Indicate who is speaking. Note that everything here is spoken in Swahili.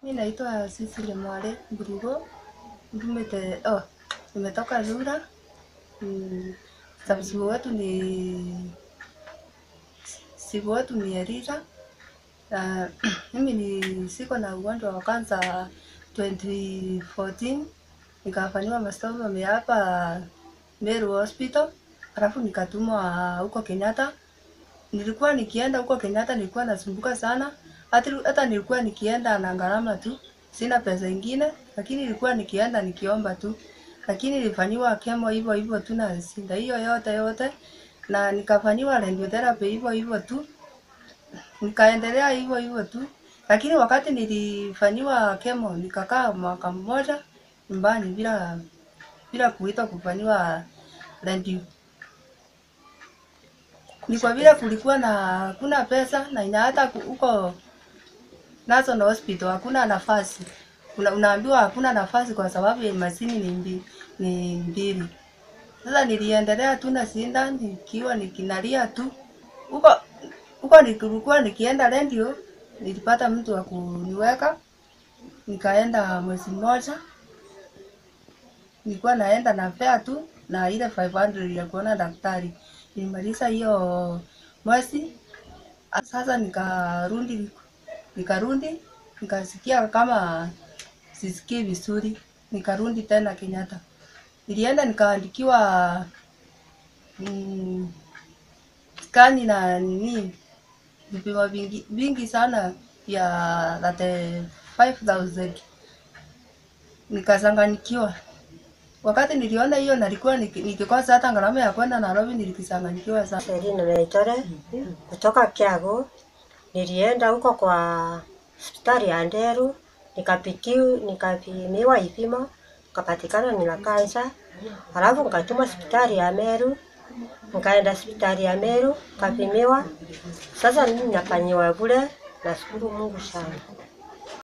Speaker 1: Mi naitwa Cecily Mwale Mburigo, ndumite oh, nimetoka Rura. Mm, Msibu wetu ni msibu wetu ni Erira. Uh, mimi ni siko na ugonjwa wa kansa 2014 nikafanyiwa masomo ya hapa Meru Hospital, alafu nikatumwa huko Kenyatta. Nilikuwa nikienda huko Kenyatta nilikuwa nasumbuka sana, hata hata nilikuwa nikienda na gharama tu, sina pesa ingine, lakini nilikuwa nikienda nikiomba tu, lakini nilifanyiwa chemo hivyo hivyo tu na sinda hiyo yote yote, na nikafanyiwa radiotherapy hivyo hivyo tu, nikaendelea hivyo hivyo tu, lakini wakati nilifanyiwa chemo nikakaa mwaka mmoja nyumbani bila bila kuitwa kufanyiwa radio ni kwa vile kulikuwa na hakuna pesa na ina hata ku- huko National Hospital hakuna nafasi. Una, unaambiwa hakuna nafasi kwa sababu ya mashini ni mbi, ni mbili. Sasa niliendelea tu na sinda nikiwa nikinalia tu huko huko nilikuwa nikienda radio, nilipata mtu wa kuniweka, nikaenda mwezi mmoja, nilikuwa naenda na fare tu na ile 500 ya kuona daktari. Nilimaliza hiyo mwezi, sasa nikarudi nikarudi nikasikia kama sisikii vizuri, nikarudi tena Kenyatta. Nilienda nikaandikiwa mm, skani na nini vipimo vingi, vingi sana ya 35000 nikachanganyikiwa. Wakati niliona hiyo nalikuwa niki- nikikosa hata gharama ya kwenda Nairobi, nilikichanganyikiwa sana.
Speaker 2: Selina Naitore kutoka Kiagu. Nilienda huko kwa hospitali ya Nderu nikapikiwa nikapimiwa ipimo nikapatikana nina kansa, halafu nikatumwa hospitali ya Meru, nikaenda hospitali ya Meru nikapimiwa. Sasa mimi nafanyiwa bure, nashukuru Mungu sana.